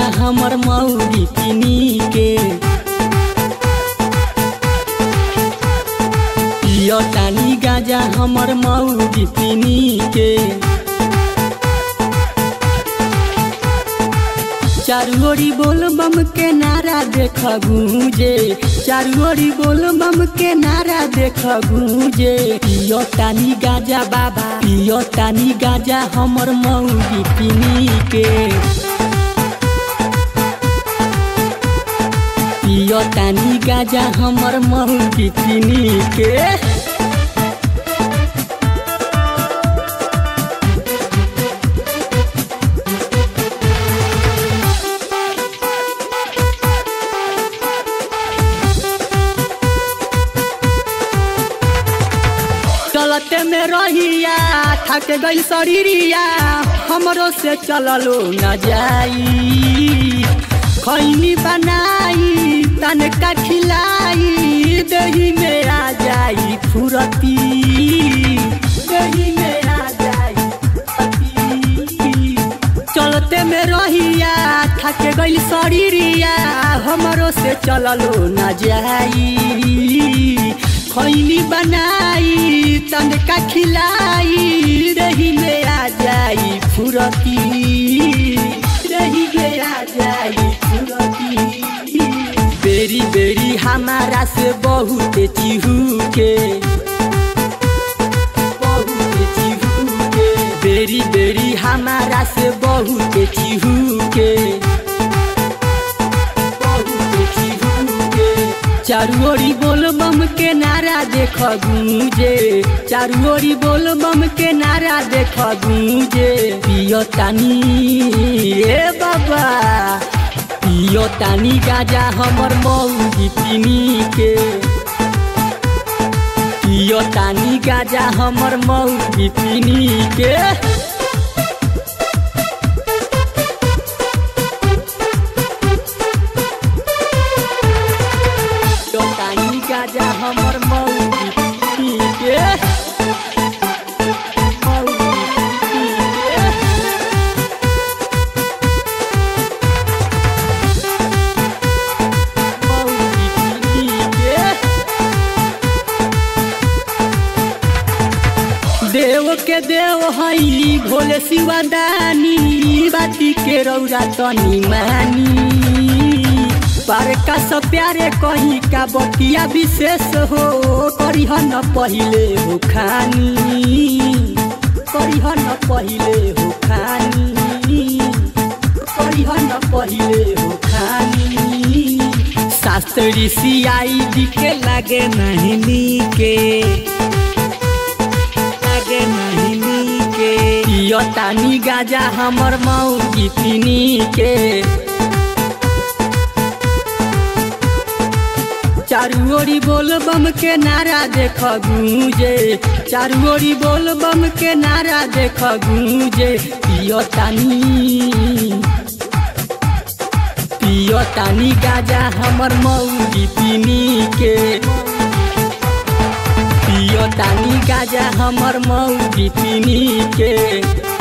हमर मौरी पिनी के पियो तानी गाजा हमर मौरी पिनी के चारू ओरी बोल बम के नारा देख गूंजे चारू ओरी बोल बम के नारा देख गूंजे पियो तानी गाजा बाबा पियो तानी गाजा हमर मौगी पिनी के पियो तानी गाजा हमर मौगी पिनी के चलते में रहिया थक गई शरीरिया हमरो से चललो न जाई खैनी बनाई तनका खिलाई दही में आ जाई फुरती दही में आ जाई फुरती। चलते में रहिया थक गई शरीरिया हमरो से चललो न जाई खैनी बनाई तनका खिलाई रही में आ जाई फुरती रही में आ जाई फुरती बेरी बेरी हमारा से बहुत चिहू के बहुत चिहू के बेरी बेरी हमारा से बहुत चिहू के बहुत चिहू के चारू ओरी बोल बम के नारा देख गूंजे चारू ओरी बोल बम के नारा देख गूंजे पियो तानी ए बाबा पियो तानी गाजा हमर मौगी पिनी के पियो तानी गाजा हमर मौगी पिनी के पियो तानी गाजा हमर मौगी पिनी के मौगी पिनी के मौगी पिनी के देव के देव हई भोले शिवादानी बाती के रौरा तनी मानी पर का सब प्यारे कही का बतिया विशेष हो करिह न पहिले हो खानी करिह न पहिले हो खानी करिह न पहिले हो खानी शास्त्री सियाई दिखे लागे नहीं नीके लागे नहीं नीके पियो तानी गाजा हमर मौगी पिनी के चारू ओरी बोल बम के नारा देख गूंजे चारू ओरी बोल बम के नारा देख गूंजे पियो तानी पियो तानी गाजा हमर मौगी पिनी के पियो तानी गाजा हमर मौगी पिनी के